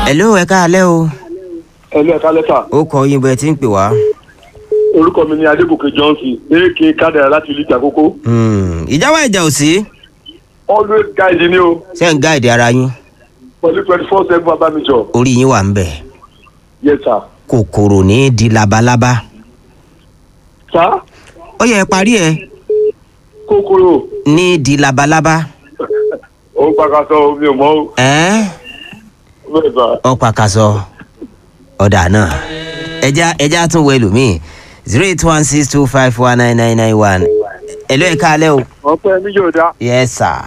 hello ẹ káalẹ́ o ẹlẹ́ ẹ̀ka lẹ́tà ó kọ yín bẹ́ẹ̀ tí ń pè wá. orúkọ mi ni adébùkè johnson èké kádàrá láti ìlú ìjàkókó Hmm, ìjà wa ìjà ò sí always guide ni o ṣé ń gáàdì ara yín pẹ̀lú twenty four seven abamijọ orí yín wà ń bẹ̀ yes sir. kòkòrò ní í di labalábá sá ó yẹ ẹ parí ẹ kòkòrò ní í di labalábá ó pàkàtọ mi ò mọ o ẹ́ẹ́ bẹ́ẹ̀ bá ọ pàkàṣọ ọ̀dà náà ẹja ẹja tún wọ ẹlòmíì zero eight one six two five one nine nine nine one ẹ̀lọ́ ẹ̀ káalẹ́ o. ọpẹ mi yóò dá yes sir.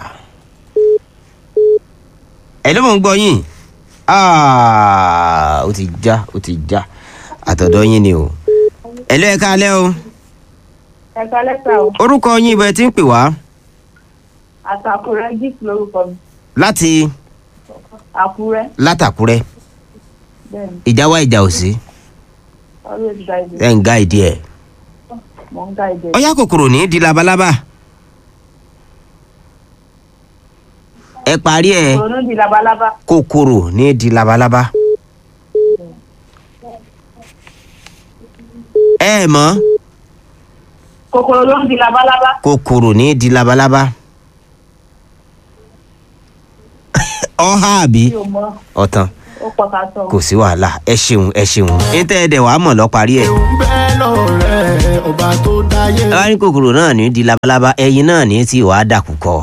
ẹ̀lọ́ mò ń gbọ́ yín Ah, ó ti já ó ti já àtọ̀dọ̀ yín ni o. ẹ̀lọ́ ẹ̀ káalẹ́ o. ẹ̀ka lẹ́tà o orúkọ yín ibẹ̀ tí ń pè wá àtàkùrẹ́ gift lórúkọ mi láti àkúrẹ́ látàkúrẹ́ bẹ́ẹ̀ni ìjà wa ìjà ò sí always guide ẹ̀ ń gá ìdí ẹ̀. mò ń guide ọyá kòkòrò ní í di labalábá. ẹ parí ẹ òun di labalábá kòkòrò ní í di labalábá. ẹ mọ̀ kòkòrò ló ń di labalábá kòkòrò ní í di labalábá. ọ̀há àbí mi ò mọ ọ̀tàn ó pọ̀ ká sọ kò sí wàhálà ẹ ṣeun ẹ ṣeun níta ẹ̀ dẹ̀ wàá mọ̀ lọ́ parí ẹ̀. ń bẹ́ lọ́rẹ́ ọba tó dáyé. ẹ wá ní kòkòrò náà ní í di labalábá ẹyin náà ní í tí wàá dàkú kọ́